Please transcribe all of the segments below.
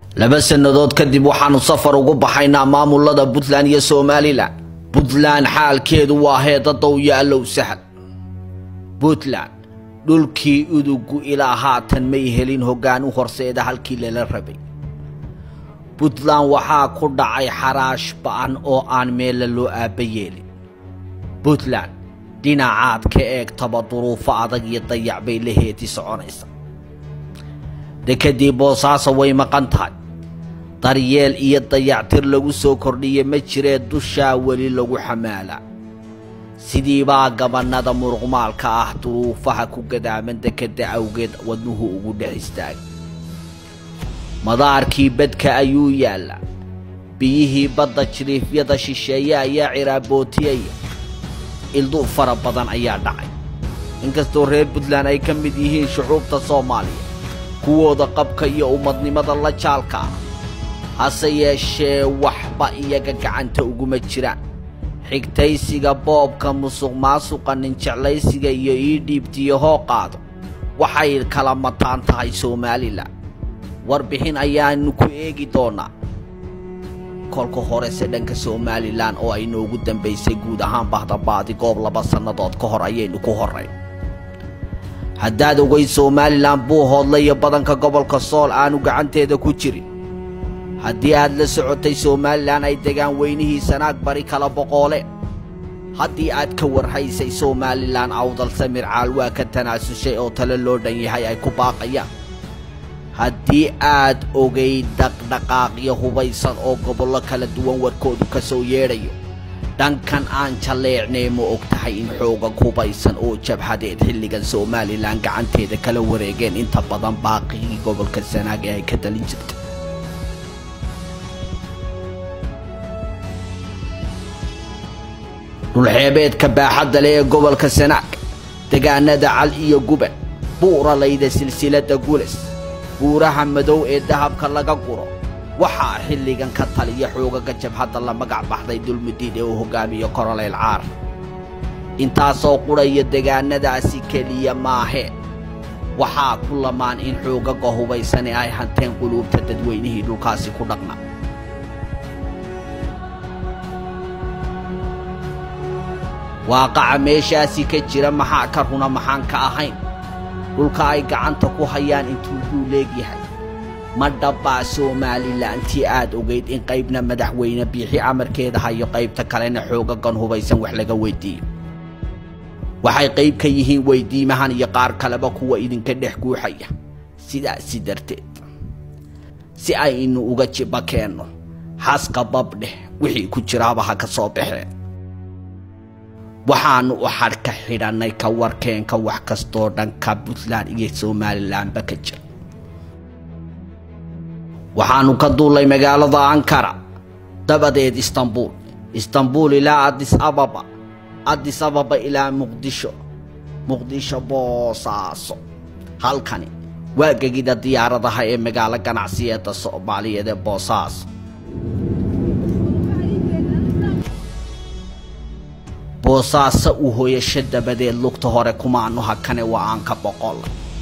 laba sannadood kadib waxaanu safar ugu baxaynaa maamulada puntland iyo somalilan puntland xaalkeedu waa heedadow yaallow sahal puntland dhulkii udugu ilaa haatan may helin hoggaan u horseeda halkii lala rabay puntland waxaa ku dhacay xaraash ba'an oo aan meella loo aabba yeelin puntland dhinacaad ka eegtaba duruufo adag iyo dayac bay la heeti soconaysa dekadii boosaaso way maqan tahay daryeel iyo dayactir lagu soo kordhiya ma jiree dushaa weli lagu xamaalaa sidiibaa gabannada muruqmaalka ah duruufaha ku gadaaman dekadda awgeed wadnuhu ugu dhex istaagay madaarkii badka ayuu yaallaa biyihii badda jiriifyada shisheeye ayaa ciraabootiyaya ildu fara badan ayaa dhacay inkastoo reer puntland ay ka mid yihiin shucuubta soomaaliya kuwooda qabka iyo ummadnimada la jaalka ah hase yeeshee waxba iyaga gacanta uguma jiraan xigtaysiga boobka musuq maasuqa ninjeclaysiga iyo ii dhiibtiyo hoo qaado waxay kala mataan tahay somalilan warbixin ayaanu ku eegi doonaa kolka horese dhanka somalilan oo ay noogu dambaysay guud ahaan bahdabaadi goob laba sannadood ka hor ayaynu ku horrayn haddaad ogay somalilan buu hoodlayo badanka gobolka sool aanu gacanteeda ku jirin haddii aad la socotay somalilan ay degaan weynihii sanaag bari kala boqoole haddii aad ka warhaysay somalilan awdal samir caal waa ka tanaasushay oo tale loo dhan yahay ay ku baaqayaan haddii aad ogay dhaqdhaqaaqyo hubaysan oo gobollo kala duwan warkoodu ka soo yeedhayo dhankan aan jalleecnay ma og tahay in xoogag hubaysan oo jabhadeed xilligan somalilan gacanteeda kala wareegeen inta badan baaqigii gobolka sanaag ee ay ka dalin jirta dhulxeebeedka baaxadda leh ee gobolka sanaag degaanada cal iyo guban buuralayda silsiladda gules buuraha madow ee dahabka laga guro waxaa xilligan ka taliya xoogaga jabhadda la magac baxday dulmudiid ee uu hogaamiyo koroleyl caar intaasoo qudhaya degaanadaasi keliya maahee waxaa ku lamaan in xoogaga hubaysane ay hanteen quluubta dadweynihii dhulkaasi ku dhaqna waaqaca meeshaasi ka jira maxaa ka runa maxaan ka ahayn dhulka ay gacanta ku hayaan intuu duu leegyahay ma dhabbaa somalilantii aad ogayd in qaybna madaxweyne biixi amarkeeda hayo qaybta kalena xoogagan hubaysan wax laga weyddiiyo waxay qayb ka yihiin weyddiimahan iyo qaar kaleba kuwa idinka dhex guuxaya sidaasi darteed si aynu uga jibba keenno xaska babdheh wixii ku jiraaba ha ka soo baxeen waxaannu u xadhka xidhannay ka warkeenka wax kastoo dhanka puntland iyo somalilanba ka jira waxaannu ka duullay magaalada ankara dabadeed istanbuul istanbuul ilaa adis ababa adis ababa ilaa muqdisho muqdisho boosaaso halkani waa gegida diyaaradaha ee magaalo ganacsiyeedda soomaaliyeed ee boosaaso boosaaso uu hoyasho dabadeed lugta hore kumaanu hakane waa aan ka boqol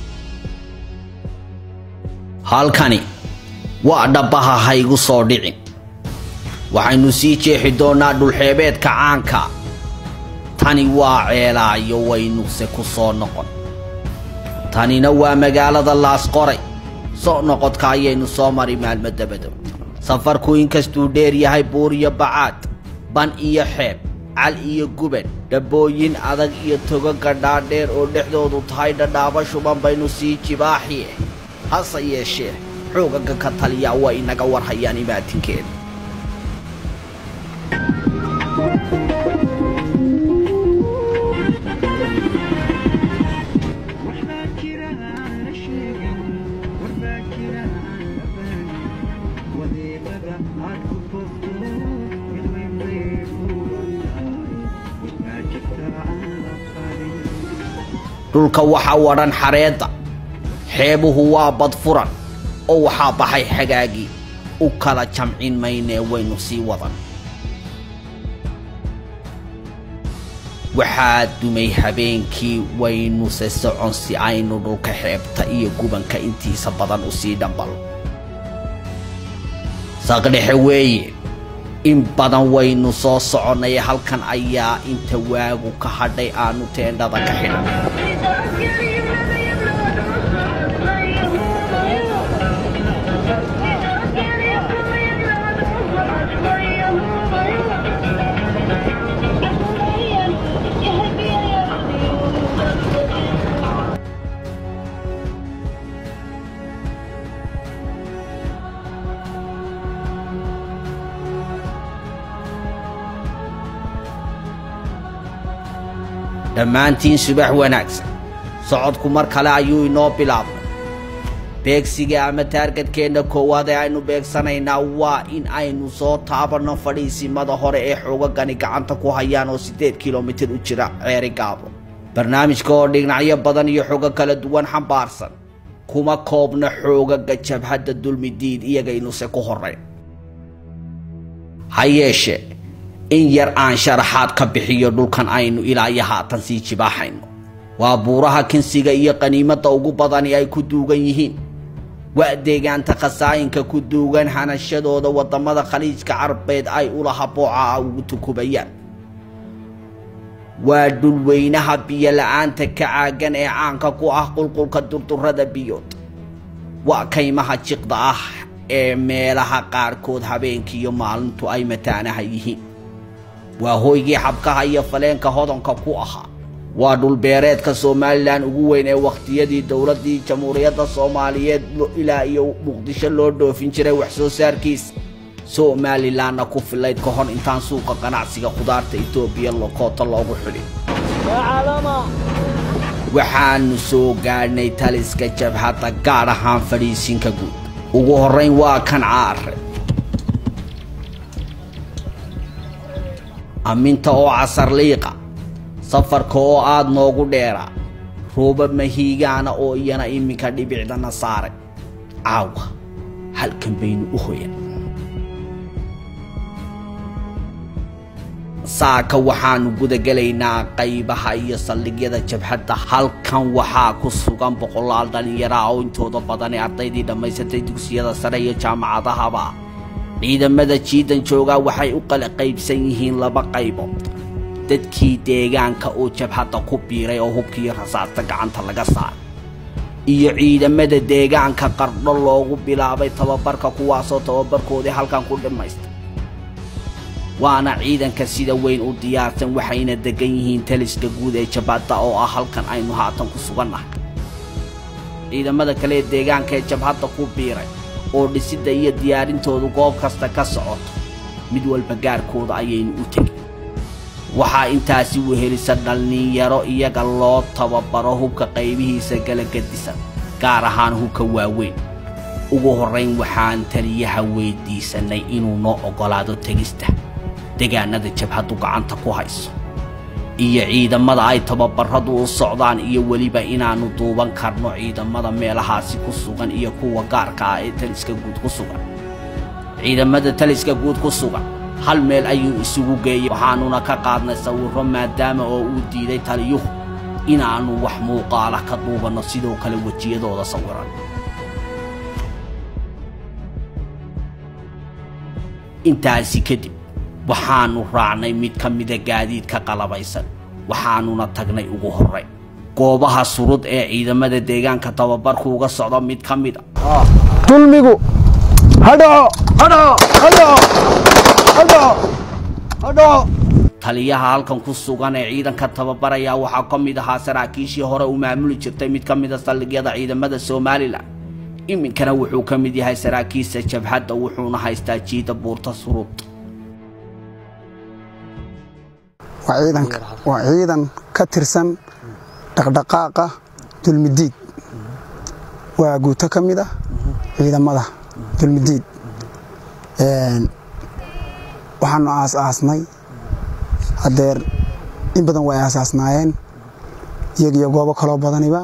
halkani waa dhabbaha haygu soo dhicin waxaynu sii jeexi doonnaa dhulxeebeedka caanka tani waa ceelaayo waynuse ku soo noqon tanina waa magaalada laasqoray soo noqodka ayaynu soo mari maalmo dabadow safarku inkastuu dheer yahay buur iyo bacaad ban iyo xeeb cal iyo guban dhabbooyin adag iyo togaga dhaadheer oo dhexdoodu tahay dhadhaaba shuban baynu sii jibaaxiye hase yeeshee xoogaga ka taliyaa waa inaga warhayaan imaatinkeeda dhulka waxaa wadhan xareedda xeebuhu waa badfuran oo waxaa baxay xagaagii u kala jamcin maynee waynu sii wadan waxaa dumay habeenkii waynuse socon si aynu dhulka xeebta iyo gubanka intiisa badan u sii dhambal saqdhexe weeye in badan waynu soo soconnay halkan ayaa inta waagu ka hadhay aanu teendhada ka xidhan dhammaantiin subax wanaagsan socodku mar kale ayuu inoo bilaabnay beegsiga ama taargadkeenna koowaad ee aynu beegsanaynaa waa in aynu soo taabanno fadhiisimada hore ee xoogagani gacanta ku hayaan oo siddeed kilomitir u jira ceeri gaabo barnaamijka oo dhinacyo badan iyo xogo kala duwan xambaarsan kuma koobna xoogaga jabhadda dulmidiid iyagaynuse ku horrayn ha yeeshee in yar aan sharaxaad ka bixiyo dhulkan aynu ilaa iyo haatan sii jibaaxayno waa buuraha kinsiga iyo qaniimadda ugu badani ay ku duugan yihiin waa deegaanta khasaayinka ku duugan hanashadooda waddamada khaliijka carabeed ay ulaha booca ugu tukubayaan waa dhulweynaha biyo-la-aanta ka caagan ee caanka ku ah qulqulka durdurrada biyood waa kaymaha jiqda ah ee meelaha qaarkood habeenkiiyo maalintu ay mataanaha yihiin waa hooygii xabkaha iyo faleenka hodanka ku ahaa waa dhulbeereedka somalilan ugu weyn ee wakhtiyadii dowladdii jamhuuriyadda soomaaliyeed ilaa iyo muqdisho loo dhoofin jiray wax soo saarkiisa somalilanna ku filayd ka hor intaan suuqa ganacsiga khudaarta etoobiya lokoota loogu xidhin waxaannu soo gaadhnay taliska jabhadda gaadh ahaan fadhiisinka guud ugu horrayn waa kan caare amminta oo casar liiqa safarka oo aad noogu dheeraa rooba mahiigaana oo iyana iminka dhibicdana saaray caawa halkan baynu u hoyan saaka waxaannu gudagelaynaa qaybaha iyo saldhigyada jabhadda halkan waxaa ku sugan boqolaal dhallinyara oo intooda badani ardaydii dhammaysatay dugsiyada sare iyo jaamacadahaba ciidamada jiidan joogaa waxay u kala qaybsan yihiin laba qaybood dadkii deegaanka oo jabhadda ku biiray oo hubkiiyo rasaasta gacanta laga saaray iyo ciidamada deegaanka qardho loogu bilaabay tababarka kuwaasoo tababarkoodii halkan ku dhammaystay waana ciidanka sida weyn u diyaarsan waxayna degan yihiin taliska guud ee jabhadda oo ah halkan aynu haatan ku sugannahay ciidamada kale ee deegaanka ee jabhadda ku biiray oo dhisidda iyo diyaarintoodu goob kasta ka socoto mid walba gaarkooda ayaynu u tegin waxaa intaasi wehelisa dhallinyaro iyaga loo tababaro hubka qaybihiisa kala gedisan gaar ahaan hubka waaweyn ugu horrayn waxaan taliyaha weyddiisannay inuu noo oggolaado tegista degaanada jabhaddu gacanta ku hayso iyo ciidamada ay tababarradu u socdaan iyo weliba inaannu duuban karno ciidamada meelahaasi ku sugan iyo kuwa gaarka ah ee taliska guud ku sugan ciidamada taliska guud ku sugan hal meel ayuu isugu geeyey waxaannuna ka qaadnay sawirro maadaama oo uu diiday taliyuhu inaannu wax muuqaala ka duubanno sidoo kale wejiyadooda sawiran intaasi kadib waxaannu raacnay mid ka mida gaadiidka qalabaysan waxaannuna tagnay ugu horrayn goobaha surud ee ciidamada deegaanka tababarku uga socdo mid ka mid a dulmigu hadhaco hadhaco hadhaco hadhaco hadhaco taliyaha halkan ku sugan ee ciidanka tababaraya waxaa ka mid ahaa saraakiishii hore u maamuli jirtay mid ka mida saldhigyada ciidamada somalilan iminkana wuxuu ka mid yahay saraakiisha jabhadda wuxuuna haystaa jiida buurta surud waa ciidanka waa ciidan ka tirsan dhaqdhaqaaqa dulmidiid waa guuto ka mid ah ciidamada dulmidiid waxaanu aas-aasnay haddeer in badan way aasaasnaayeen iyagiyo goobo kaloo badaniba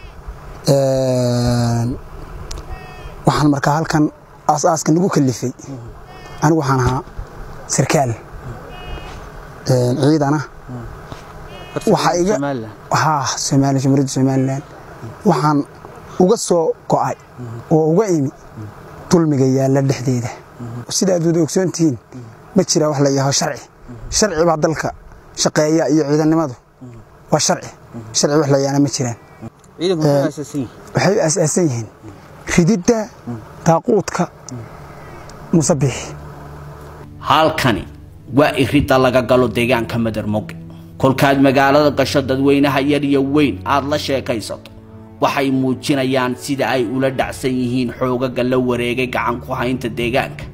waxaan markaa halkan aas-aaska nagu kalifay anigu waxaan ahaa sarkaal ciidana waxaa iga haa soomaaliya jamhuuriyadda somalilan waxaan uga soo go'ay oo uga imi dulmiga yaalla dhexdeeda sida aad wada ogsoon tihiin ma jiraa wax la yidhaaho sharci sharci baa dalka shaqeeya iyo ciidannimadu waa sharci sharci wax la yidhaahna ma jiraan waxay aasaasan yihiin rididda daaquudka musabbixi halkani waa iridda laga galo deegaanka madarmoge kolkaad magaalada gasho dadweynaha yar iyo weyn aad la sheekaysato waxay muujinayaan sida ay ula dhacsan yihiin xoogaga la wareegay gacan ku haynta deegaanka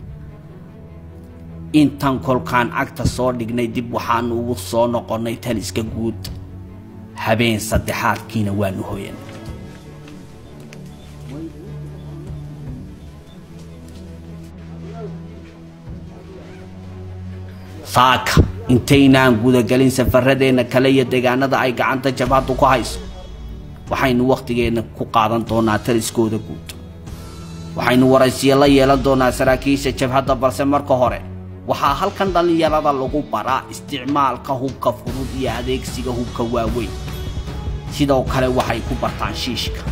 intan kolkaan cagta soo dhignay dib waxaanu ugu soo noqonnay taliska guud habeen saddexaadkiina waanu hoyan saaka intaynaan gudagelin safaradeenna kale iyo deegaanada ay gacanta jabhaddu ku hayso waxaynu wakhtigeenna ku qaadan doonaa taliskooda guud waxaynu waraysiyo la yeelan doonaa saraakiisha jabhadda balse marka hore waxaa halkan dhallinyarada lagu baraa isticmaalka hubka fudud iyo adeegsiga hubka waaweyn sidoo kale waxay ku bartaan shiishka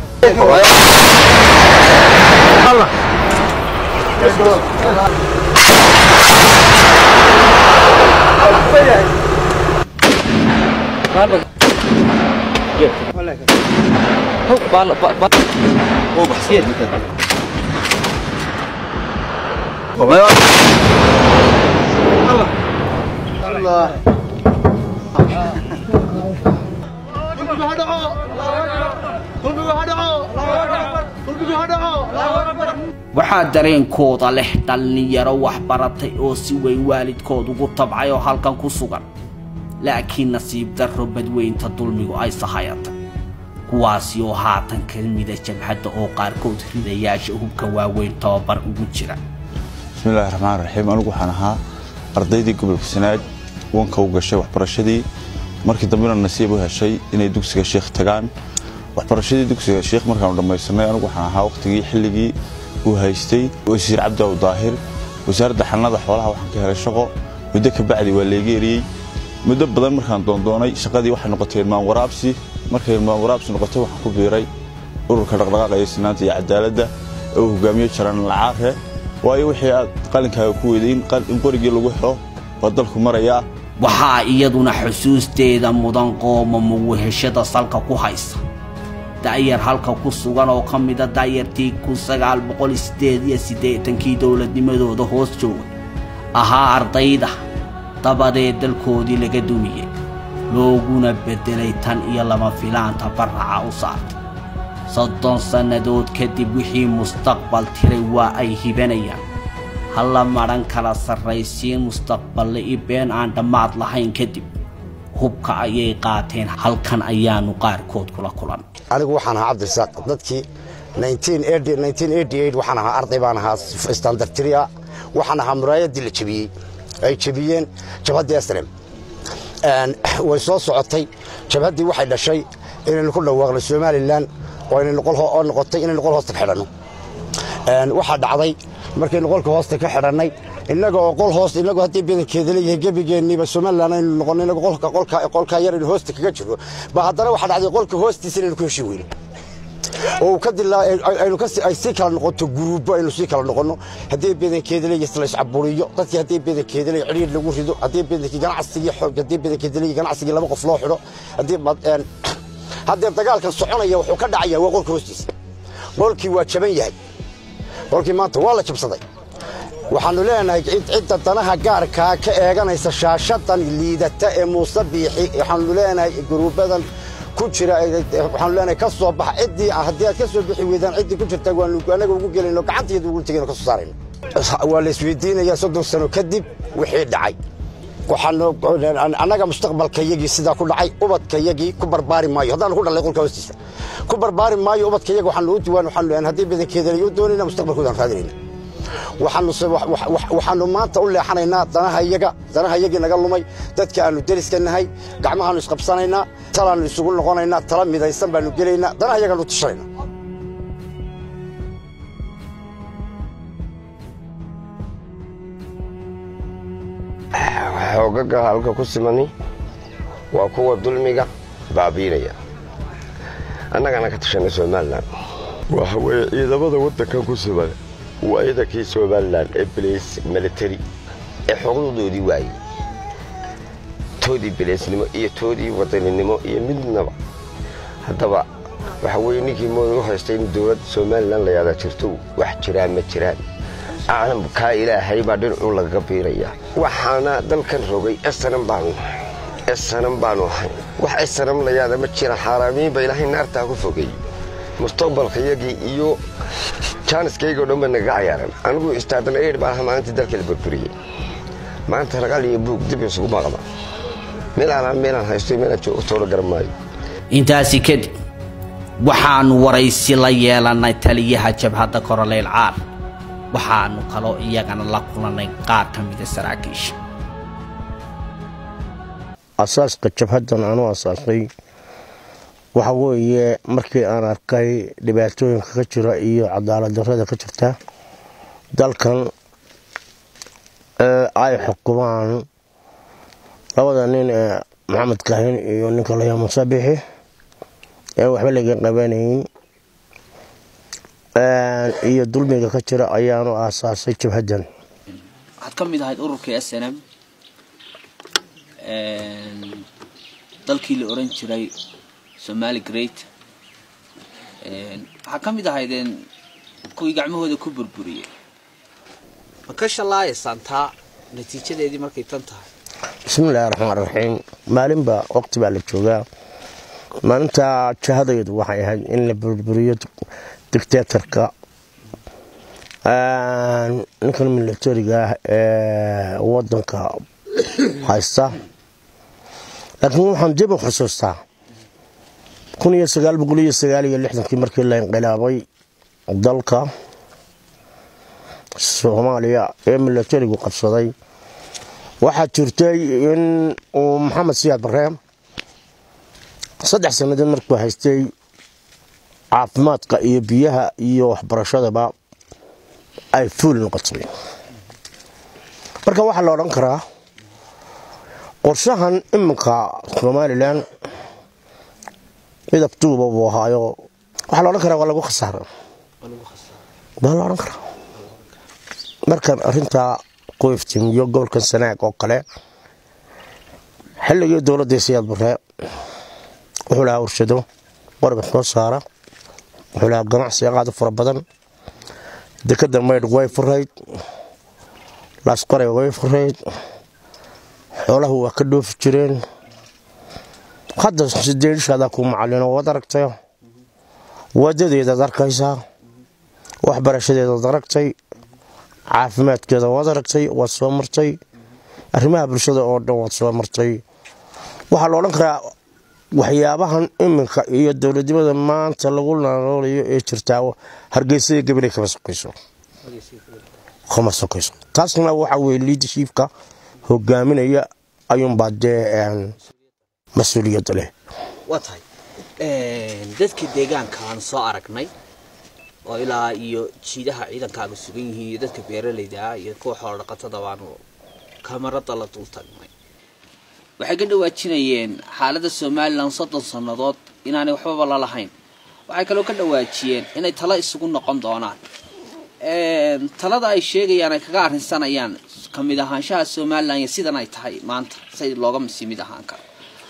waxaa dareenkooda leh dhallinyaro waxbaratay oo si weyn waalidkood ugu tabcay oo halkan ku sugan laakiin nasiib darro badweynta dulmigu ay sahayatay kuwaasi oo haatan ka mida jabhadda oo qaarkood ridayaasha hubka waaweyn tababar ugu jira bismillahi raxmaan raxiim anigu waxaan ahaa ardaydii gobolka sanaag wanka u gashay waxbarashadii markii dambena nasiib u heshay inay dugsiga sheikh tagaan waxbarashadii dugsiga sheikh markaanu dhammaysanay anigu waxaan ahaa wakhtigii xilligii uu haystay wasiir cabdiaw daahir wasaaradda xanada xoolaha waxaan ka helay shaqo muddo ka bacdi waa leega eriyey muddo badan markaan doondoonay shaqadii waxay noqotay ilmaan waraabsi markay ilmaan waraabsi noqotay waxaan ku biiray ururka dhaqdhaqaaqa iyo sinaanta iyo cadaaladda oo uu hogaamiyo jaran lacaare waayo wixii aad qalinkaaga ku weyday in qorigii lagu xiro waa dalku marayaa waxaa iyaduna xusuusteeda mudan qoomamo weheshada salka ku haysa da'yar halka ku sugan oo ka mida da'yartii kun sagaal boqol sideed iyo siddeetankii dowladnimadooda hoos joogay ahaa ardayda dabadeed dalkoodii laga dumiyey looguna beddelay tan iyo lama filaanta barraca u saartay soddon sannadood kadib wixii mustaqbal tiray waa ay hibanayaan halla madhan kala sarraysiin mustaqballe i been aan dhammaad lahayn kadib hubka ayay qaateen halkan ayaanu qaarkood kula kulan anigu waxaan ahaa cabdirasaaq dadkii waxaan ahaa arday baan ahaa standartria waxaan ahaa muraayaddii la jebiyey ay jebiyeen jabhaddii esrem way soo socotay jabhaddii waxay dhashay inaynu ku dhawaaqno somalilan oo noqotay inaynu qol hoosta ka xidhanno waxaa dhacday markaynu qolka hoosta ka xidhannay innaga oo qol hoos innagu haddii badankeeda leeyahay gebigeenniiba somalilan aynu noqonno innagu qolkaa yar aynu hoosta kaga jirno ba haddana waxaa dhacday qolka hoostiisa inaynu ku heshin weyno oo ka aynu ay sii kala noqoto guruubbo aynu sii kala noqonno haddii badankeeda leeyahay la iscaburiyo dadkii haddii badankeeda leeyahay cidhiir lagu rido haddii badankii ganacsigii xoog haddii badankeeda leeyahay ganacsigii laba qof loo xidho haddii haddee dagaalkan soconaya wuxuu ka dhacayaa waa qolka hoostiisa qolkii waa jaban yahay qolkii maanta waa la jabsaday waxaannu leenahay cidda danaha gaarkaa ka eeganaysa shaashadan liidata ee muuse biixi waxaannu leenahay guruubadan ku jira waxaannu leenahay ka soo baxa ciddii haddii aad ka soo bixi weydaan ciddii ku jirta waanu anaga ugu gelayno gacanteedu ugu tegayno ka soo saarayno waa la isweydiinayaa soddon sano kadib wixii dhacay annaga mustaqbalkayagii sidaa ku dhacay ubadkayagii ku barbaari maayo haddaan ku dhalay qolka hoostiisa ku barbaari maayo ubadkayaga waxaanu u diwaan waxaanu haddii badankeeda u doonayna mustaqbalkoodaan raadinayna waxaanu maanta u leexanaynaa danaha iyaga danaha iyagii naga lumay dadka aanu deriska nahay gacmahaanu isqabsanaynaa talaannu isugu noqonaynaa tala midaysan baanu gelaynaa danaha iyagaanu tushanayna xoogaga halka ku simani waa kuwa dulmiga baabiinaya annagana ka tashanay somalilan waxa weeye ciidamada waddankan ku siman waa ciidankii somalilan ee balays military ee xuquuqdoodii waayey toodii balaysnimo iyo toodii wadaninimo iyo midnaba haddaba waxa weeye ninkii mooda u haystay in dowladda somalilan la yaadaa jirto wax jiraan ma jiraan caalamkaa ilaahay baa dhinacuu lagaga biirayaa waxaana dalkan rogay esanan baanu nahay esanan baanu ahay wax esanan la yaada ma jira xaaraamiinba ilaahay naartaa ku fogeey mustaqbalkayagii iyo jaaniskaygo dhan ba nagaga cayaaran anigu istaadan eir baa aha maalintii dalka la burburiyey maanta raqal iyo buug dib isugu maqda meel aanaan meelaan haysto meelaan joogo toolo garan maayo intaasi kadib waxaannu waraysi la yeelannay taliyaha jabhadda koroleyl caar waxaannu kaloo iyagana la kulannay qaar ka mida saraakiisha asaaska jabhaddan aanu asaasay waxa weeye markii aan arkay dhibaatooyinka ka jira iyo cadaalad darrada ka jirta dalkan ee ay xukumaan labada nin ee maxamed kaahin iyo ninka layaa musabixi ee waxba laga qabanayn iyo dulmiga ka jira ayaanu aasaasay jabhaddan waxaad ka mid ahayd ururkii s n m dalkii la oran jiray somali great waxaa ka mid ahaydeen kuwii gacmahooda ku burburiyey ma ka shallaayaysaan taa natiijadeedii markay tan tahay bismiillaahi raxmaan raxiim maalinba waqti baa la joogaa maalinta jahadaydu waxay ahayd in la burburiyo dictatorka ninkan milatariga ah ee wadanka haysta laakiin waxaan dib u xusuustaa kun iyo sagaal boqol iyo sagaal iyo lixdankii markii la inqilaabay dalka soomaaliya ee milatarigu qabsaday waxaa jirtay in uu maxamed siyaad barre saddex sannadood markuu haystay caafimaadka iyo biyaha iyo waxbarashadaba ay fuul noqotay marka waxaa la odhan karaa qorshahan iminka somalilan midab duuba buu ahaayo waxaa la odhan karaa waa lagu khasaara waa la odhan karaa markan arintaa qoyftin iyo gobolkan sanaag oo kale xilligii dowladii siyaad barre wuxuu lahaa warshado qoriga soo saara wuxuu lahaa ganacsi aqaado fara badan dekada maydh way furayd laasqoray way furayd xoolahu waa ka dhoofi jireen hadda sideedishaadaa ku macalino waad aragtay wadadeedaad arkaysaa waxbarashadeedaad aragtay caafimaadkeeda waad aragtay waad soo martay arrimaha bulshada oo dhan waad soo martay waxaa la odhan karaa waxyaabahan iminka iyo dowladnimada maanta lagu naloolayo ee jirtaa hargeysada gabaley kama sokayso kama sokayso taasna waxa weye liidershiifka hogaaminaya ayuunbaa dee mas-uuliyadda leh waa tahay dadka deegaanka aan soo aragnay oo ilaa iyo jiidaha ciidankaaga sugan yihiin iyo dadka beeralayda ah iyo kuwa xoolo dhaqatada baanu kamarada la dul tagnay waxay ka dhawaajinayeen xaaladda somalilan soddon sannadood inaanay waxbaba la lahayn waxay kaloo ka dhawaajiyeen inay talo isugu noqon doonaan talada ay sheegayaan ay kaga arrinsanayaan ka mid ahaanshaha somalilan iyo sidan ay tahay maanta say looga masi mid ahaan karo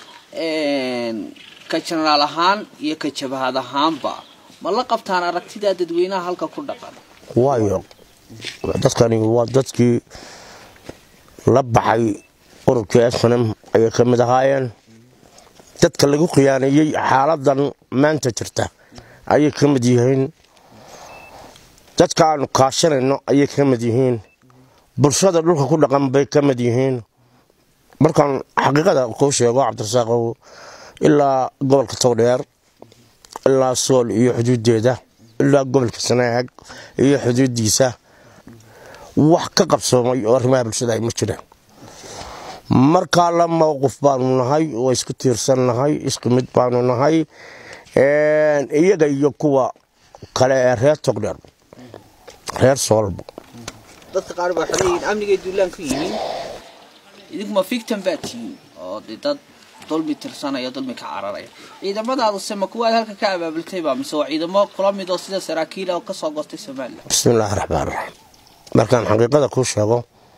ka jenaraal ahaan iyo ka jabahad ahaanba ma la qabtaan aragtidaa dadweynaha halka ku dhaqan waayo dadkani waa dadkii la baxay ururkii snm ayay ka mid ahaayeen dadka lagu khiyaaneeyey xaaladan maanta jirta ayay ka mid yihiin dadka aanu kaashanayno ayay ka mid yihiin bulshada dhulka ku dhaqan bay ka mid yihiin markaan xaqiiqada kuu sheego cabdirasaaqow ilaa gobolka towdheer ilaa sool iyo xuduudeeda ilaa gobolka sanaag iyo xuduudiisa wax ka qabsoomay oo arrimaha bulshada ay ma jiraan markaa la mowqif baanu nahay oo isku tiirsan nahay isku mid baanu nahay iyaga iyo kuwa kale ee reer togdheer reer soolba dadka qaar baa waxay leeyihiin amnigay duulaan ku yihiin idinkuma fictan baa tihiin oo de dad dulmi tirsanaya dulmi ka cararaya ciidamadaadu se ma kuwaad halka ka abaabultayba mise waa ciidamo kula mid oo sida saraakiil oo kasoo goostay somalilan bismi illaahi raxmaan raxiim markaan xaqiiqada kuu sheego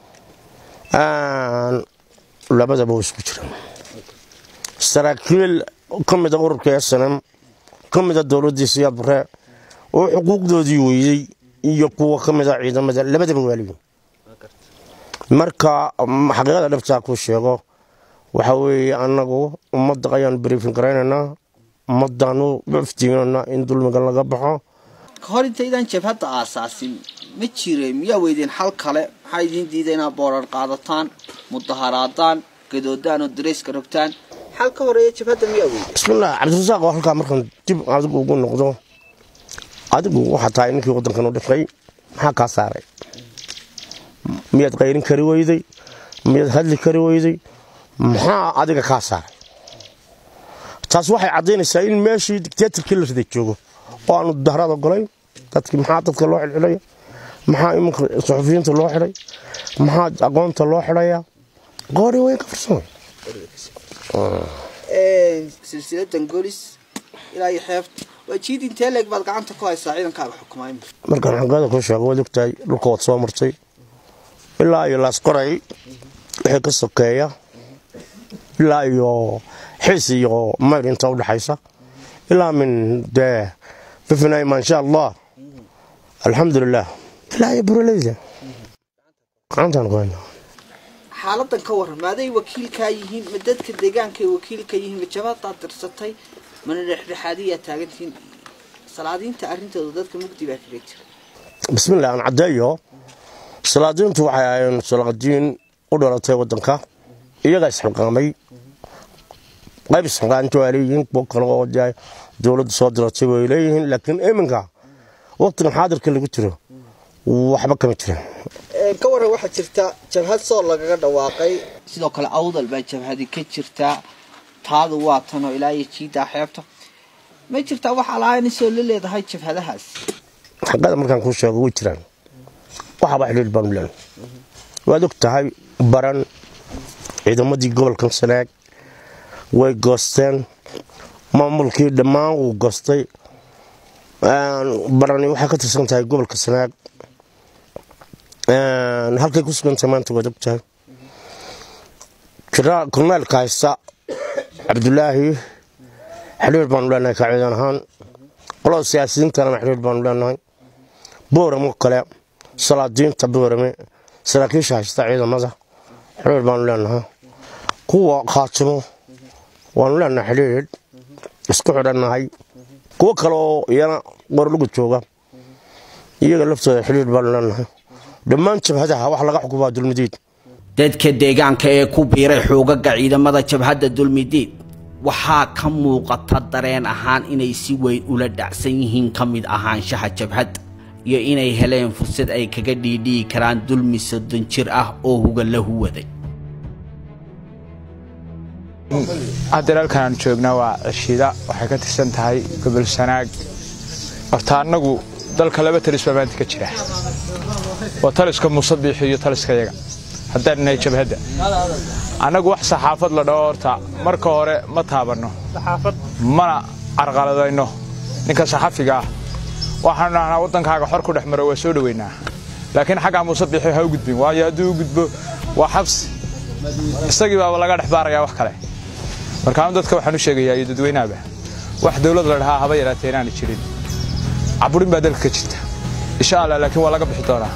labadaba way isku jiraan saraakiil ka mida ururka snm ka mida dowladdiisa yabare oo xuquuqdoodii weeyey iyo kuwa ka mida ciidamada labadaba waaliyiin marka xaqiiqada dhabtaa kuu sheego waxa weeye annagu ummadda ayaanu briefin garaynaynaa ummaddaanu iftiiminaynaa in dulmiga laga baxo kahor intaydaan jabhadda aasaasin ma jire miyaa weydeen xal kale maxaa idiin diida inaad boorar qaadataan mudaharaadaan gadoodaan oo dareyska rogtaan xal ka horeeya jabhadda miyaa weydeen bismillaah cabdirasaaq oo halkaa markaan dib adigu ugu noqdo adigu waxaa tahay ninkii waddankan u dhifay maxaa kaa saaray miyaad qayrin kari weyday miyaad hadli kari weyday maxaa adiga kaa saaray taas waxay caddaynaysaa in meeshii dictatorkii la riday joogo oo aanu dahraad ogolayn dadkii maxaa dadka loo xilxilaya maxaa imanka suxufiyiinta loo xidhay maxaa aqoonta loo xidhayaa qoori weyn ka farsamay silsiladan golis ilaa iyo xeebta waa jiid intee leeg baad gacanta ku haysaa ciidankaaga xukumaay markaan xaqiiqada kuu sheego waad ogtahay dhulka waad soo martay ilaa iyo laasqoray wixii ka sokeeya ilaa iyo xiis iyo mayr inta u dhaxaysa ilaa min dee fifinay maasha allah alxamdulilah ilaa iyo buraleyda gacantaan ku haynaa xaaladan ka waran maaday wakiilkaa yihiin ma dadka deegaankaay wakiilka yihiin ma jabadaad dirsatay mana dhexdhexaadiyaa taagantihiin salaadiinta arrintooda dadka mugdi baa kaga jira bismillah aan caddeeyo salaadiintu waxay ahaayeen salaadiin u dhalatay waddanka iyagaa isxilqaamay qayb isxilqaanto waa leeyihiin kuwo kale oo dee dowladdu soo diratay way leeyihiin laakiin iminka waqtigan xaadirka lagu jiro waxba kama jiraan ka waran waxaa jirta jabhad soo lagaga dhawaaqay sidoo kale awdal baa jabhadi ka jirtaa taadu waa tanoo ilaa iyo jiidaa xeebta ma jirtaa wax alaanisoo la leedahay jabhadahaas xaqada markaan kuu sheego way jiraan waxaba xidhiir baanu leenahay waad og tahay baran ciidamadii gobolkan sanaag way goosteen maamulkii dhammaan wuu goostay barani waxay ka tirsan tahay gobolka sanaag halkay ku sugantay maanta waad og tahay korneelka haysta cabdulaahi xidhiir baanu leenahay ka ciidan ahaan qolada siyaasiyiintanana xidhiir baanu leenahay booramo kale salaadiinta boorame saraakiisha haysta ciidamada xidhiir baanu leenahay kuwa khaatimo waanu leenahay xidhiir isku xidhannahay kuwo kale oo iyana qorlugu jooga iyaga laftooda xidhiir baanu leenahay dhammaan jabhadaha wax laga xukumaa dulmidiid dadka deegaanka ee ku biiray xoogaga ciidamada jabhadda dulmidiid waxaa ka muuqata dareen ahaan inay si weyn ula dhacsan yihiin ka mid ahaanshaha jabhadda iyo inay heleen fursad ay kaga dhiidhiyi karaan dulmi soddon jir ah oo huga la huwaday haddeer halkan aan joognaa waa cishiida waxay ka tirsan tahay gobol sanaag horta annagu dalka laba talis baa maanta ka jira waa taliska musabiixi iyo taliska yaga haddaan nahay jabhadda annagu wax saxaafad la dhaho horta marka hore ma taabanno mana carqaladayno ninka saxafiga ah waxaanu dhahnaa waddankaaga xor ku dhex maro waa soo dhoweynaa laakiin xaggaa musabiixi ha u gudbin waayo hadduu u gudbo waa xabsi isagii baaba laga dhex baarayaa wax kale markaanu dadka waxaan u sheegayaa iyo dadweynaaba wax dowlad la dhahaa haba yaraatee inaanu jirin caburin baa dalka ka jirta insha allah laakiin waa laga bixi doonaa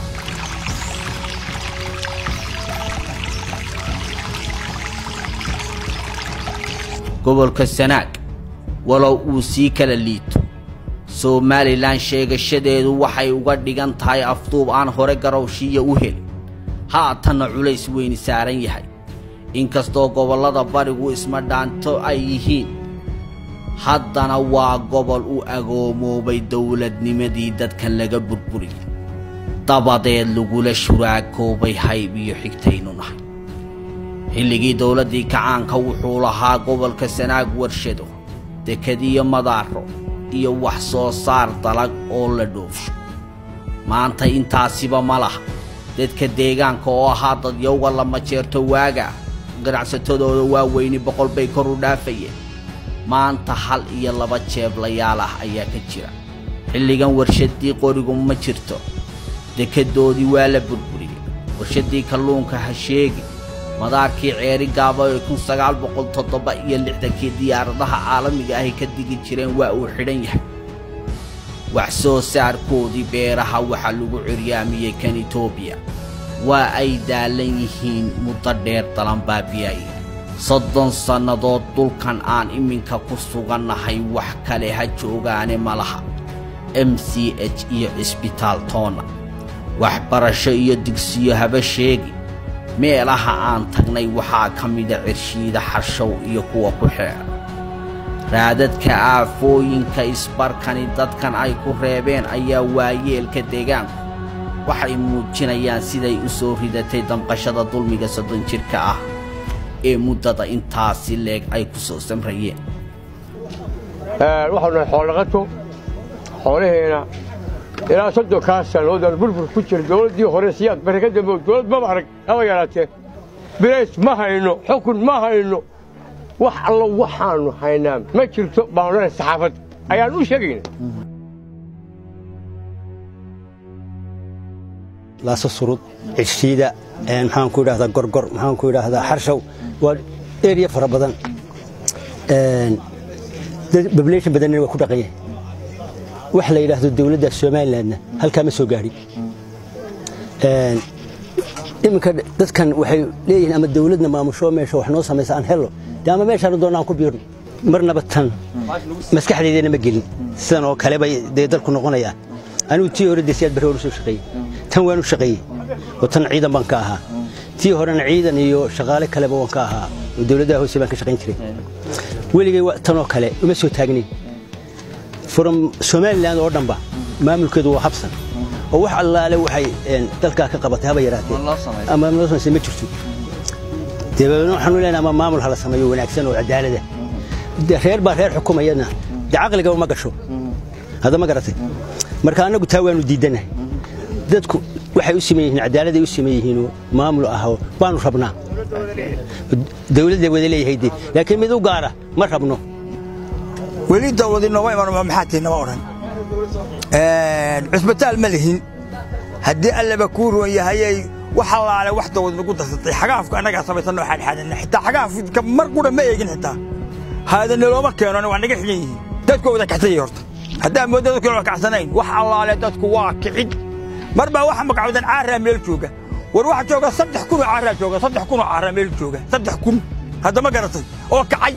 gobolka sanaag walow uu sii kala liito somalilan sheegashadeedu waxay uga dhigan tahay afduub aan hore garowshiiya u helin haatanna culays weyni saaran yahay inkastoo gobollada barigu isma dhaanto ay yihiin haddana waa gobol u agoomoobay dowladnimadii dadkan laga burburiyay dabadeed lagula shuraakoobay hayb iyo xigtaynu nahay xilligii dowladdii kacaanka wuxuu lahaa gobolka sanaag warshado dekadiyo madaaro iyo wax soo saar dalag oo la dhoofsho maanta intaasiba ma laha dadka deegaanka oo ahaa dadyowga lama jeerto waaga ganacsatadooda waaweyni boqol bay kor u dhaafayeen maanta hal iyo laba jeeblayaal ah ayaa ka jira xilligan warshaddii qorigu ma jirto dekedoodii waa la burburiyey warshaddii kalluunka ha sheegi madaarkii ceeri gaaba ee kun sagaal boqol toddoba iyo lixdankii diyaaradaha caalamiga ahy ka digi jireen waa uu xidhan yahay wax soo saarkoodii beeraha waxaa lagu ciryaamiyey kan etoobiya waa ay daalan yihiin muddo dheer dalanbaabiyaye soddon sannadood dhulkan aan iminka ku sugannahay wax kale ha joogaane ma laha m c h iyo cisbitaal toona waxbarasho iyo digsiyo haba sheegi meelaha aan tagnay waxaa ka mida cirshiida xarshow iyo kuwa ku xeedha raadadka aafooyinka isbarkani dadkan ay ku reebeen ayaa waayeelka deegaanku waxay muujinayaan siday u soo ridatay damqashada dulmiga soddon jidhka ah ee muddada intaasi leeg ay ku soo samrayeen waxaanu nahay xoolodhaqato xoolaheena ilaa soddonkaa sannadoodaan burbur ku jira dowladdii hore siyaad bare ka dambe dowlad maba arag haba yaraatee birays ma hayno xukun ma hayno wax allo waxaannu haynaa ma jirto baanu lenahay saxaafad ayaan u sheegayna laasa surud cishiida maxaan ku idhahdaa gorgor maxaan ku idhaahdaa xarshaw waa eriya fara badan bableeshan badanna waa ku dhaqan yahay wax la yidhaahdo dowladda somalilandna halkaa ma soo gaadhin iminka dadkan waxay leeyihiin ama dowladna maamusho meesha wax noo samaysa aan hello dee ama meeshaanu doonna aan ku biirno marnaba tan maskaxdeydana ma gelin sidan oo kale bay dee dalku noqonayaan anigu tii hore desiyaad barre waan u soo shaqeeyey tan waan u shaqeeyey oo tan ciidan baan ka ahaa tii horena ciidan iyo shaqaale kaleba waan ka ahaa oo dowladdaha hoose baan ka shaqayn jiray weligay tanoo kale uma soo taagnayn from somalilan oo dhanba maamulkeedu waa habsan oo wax allaale waxay dalkaa ka qabatay haba yaraatee ama loo samaysay ma jirto dabeedna waxaanu leenahay ama maamul hala sameeyo wanaagsan oo cadaalada reer baa reer xukumayana dee caqligaba ma gasho hadda ma garatay marka annagu taa waanu diidannahay dadku waxay u siman yihiin cadaaladay u siman yihiinoo maamul ahoo baanu rabnaa dawladda wada leeyahay dee laakiin mid u gaara ma rabno weli dawladi nooma iman maxaa tii nama odhan cusbitaal ma lihin haddii allaba kuu roon yahayay wax allaale wax dawlad nagu darsatay xagaafka annagaa samaysanoo xaadxaadana xitaa xagaafka mar qura ma eegin xitaa haadana looma keenona waa naga xigan yihiin dadku wada kacsanyay horta haddaa moodda dadku waa kacsanayn wax allaale dadku waa kicid mar baa waxa magacoodan caaraa meel jooga war waxa jooga saddex kun oo caaraa jooga saddex kun oo caaraa meel jooga saddex kun hadda ma garatay oo kacay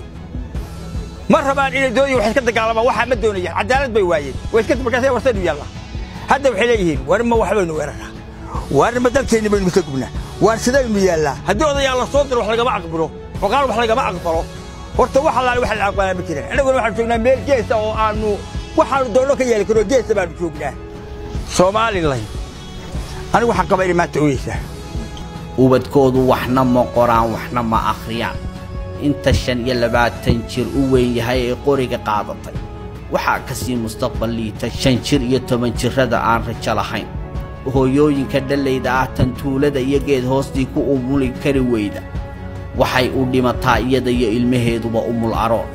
ma rabaan inay doonaya wax iska dagaalamaan waxaa ma doonayaan cadaalad bay waayeen way iska markaasay warsaynu yaalla hadda waxay leeyihiin war ma wax baynu weeraraa war ma dalkeenni baynu ka gubnaa waar sidaynu yaallaa haddii odayaal la soo diro wax lagama aqbalo xoqaan wax lagama aqbalo horta wax allaale wax la aqbalaa ma jiraan annaguna waxaanu joognaa meel geesa oo aanu waxaanu doonno ka yeeli karno geesa baanu joognaa somalilan anigu waxaan qabaa inay maanta ooyeysaa ubadkoodu waxna ma qoraan waxna ma akhriyaan inta shan iyo labaatan jir u weyn yahay ee qoriga qaadatay waxaa ka sii mustaqbal liita shan jir iyo toban jirrada aan rajo lahayn hooyooyinka dhallayda ah tan tuulada iyo geed hoostii ku umuli kari weyda waxay u dhimataa iyada iyo ilmaheeduba umul aroon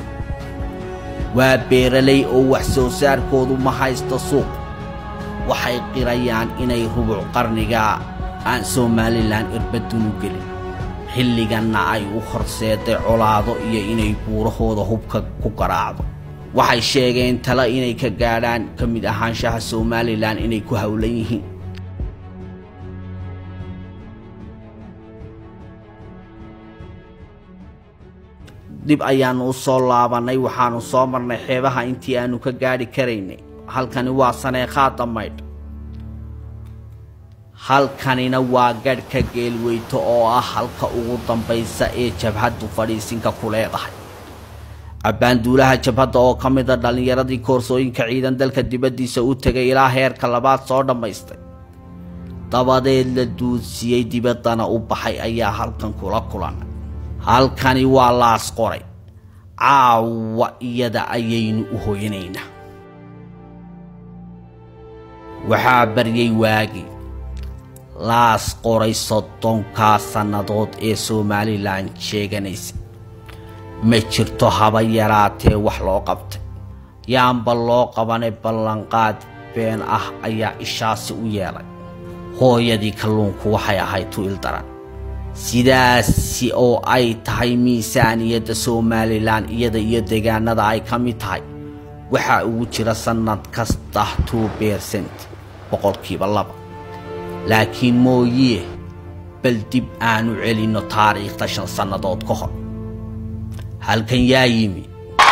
waa beeralay oo wax soo saarkoodu ma haysto suuq waxay qirayaan inay rubuc qarnigaa aan somalilan irbadunu gelin xilliganna ay u horseeday colaado iyo inay buurahooda hubka ku garaacdo waxay sheegeen tale inay ka gaadhaan ka mid ahaanshaha somalilan inay ku howlan yihiin dib ayaannu u soo laabannay waxaannu soo marnay xeebaha intii aannu ka gaadhi karaynay halkani waa saneekhaada maydh halkanina waa gadhka geelweyto oo ah halka ugu dambaysa ee jabhaddu fadhiisinka ku leedahay abbaanduulaha jabhadda oo ka mida dhallinyaradii koorsooyinka ciidan dalka dibaddiisa u tegay ilaa heerka labaad soo dhammaystay dabadeed la duudsiyey dibaddana u baxay ayaa halkan kula kulanay halkani waa laas qoray caawa iyada ayaynu u hoyanaynaa waxaa baryay waagii laas qoray soddonkaa sannadood ee somalilan sheeganaysa ma jirto haba yaraatee wax loo qabtay yaanba loo qabanay ballanqaad been ah ayaa ishaasi u yeelay hooyadii kalluunku waxay ahayd tu'il daran sidaasi oo ay tahay miisaaniyadda somalilan iyada iyo deegaanada ay ka mid tahay waxaa ugu jira sannad kasta two bersent boqolkiiba laba laakiin mooyee bal dib aanu celinno taariikhda shan sannadood ka hor halkan yaa yimi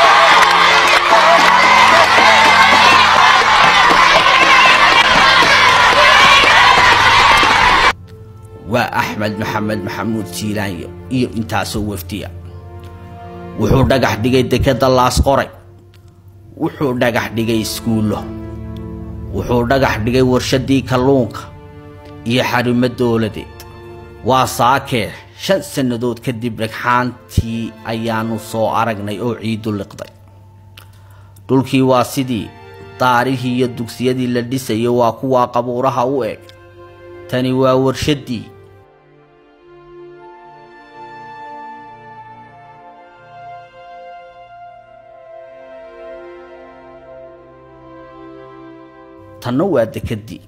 waa axmed maxamed maxamuud jiilaanyo iyo intaasoo wafdiya wuxuu dhagax dhigay dekedda laas qoray wuxuu dhagax dhigay iskuullo wuxuu dhagax dhigay warshaddii kalluunka iyo xarimo dowladeed waa saakee shan sannadood kadib dhagxaantii ayaannu soo aragnay oo ciidu liqday dhulkii waa sidii daarihii iyo dugsiyadii la dhisayo waa kuwaa qabuuraha u eg tani waa warshaddii tanna waa dekeddii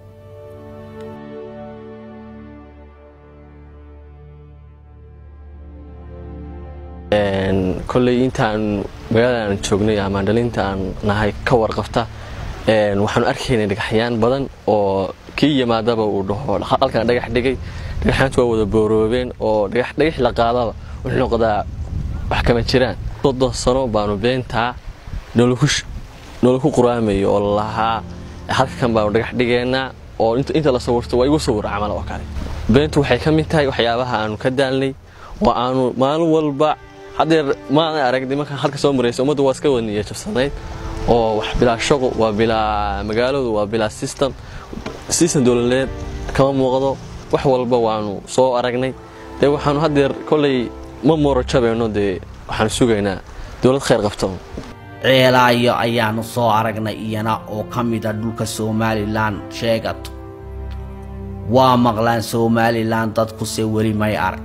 kolley intaan magaalada aan joognay ama dhalinta aan nahay ka warqabta waxaanu arkaynay dhagaxyaan badan oo kii yimaadaba uu dhaho halkan dhagax dhigay dhagaxyaantu waa wada booroobeen oo dhagax la qaadaba wuxuu noqdaa wax kama jiraan soddon sano baanu beentaa noola ku quraamayo oo lalahaa halkan baanu dhagax dhigeynaa oo inta la sawirto waa igu sawira camal oo kale beentu waxay ka mid tahay waxyaabaha aanu ka daalnay oo aanu maalin walba haddeer maana arag nimankan halka soo maraysa ummaddu waa iska waniya jabsanayd oo wax bilaa shaqo waa bilaa magaaladu waa bilaa system system dowladeed kama muuqdo wax walba waanu soo aragnay dee waxaanu haddeer kolley ma mooro jabayno dee waxaanu sugaynaa dowlad khayr qabto ceelaayo ayaannu soo aragnay iyana oo ka mida dhulka somalilan sheegato waa maqlaan somalilan dadkuse weli may arag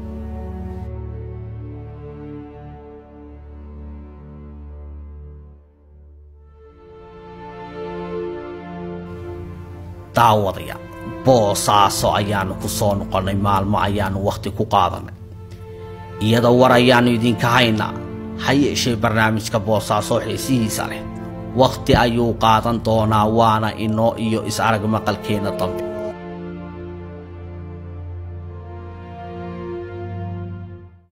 daawadaya boosaaso ayaannu ku soo noqonnay maalmo ayaannu wakhti ku qaadannay iyadoo war ayaannu idinka haynaa ha yeeshee barnaamijka boosaaso xiisihiisa leh wakhti ayuu qaadan doonaa waana inoo iyo is-arag maqalkeenna dambe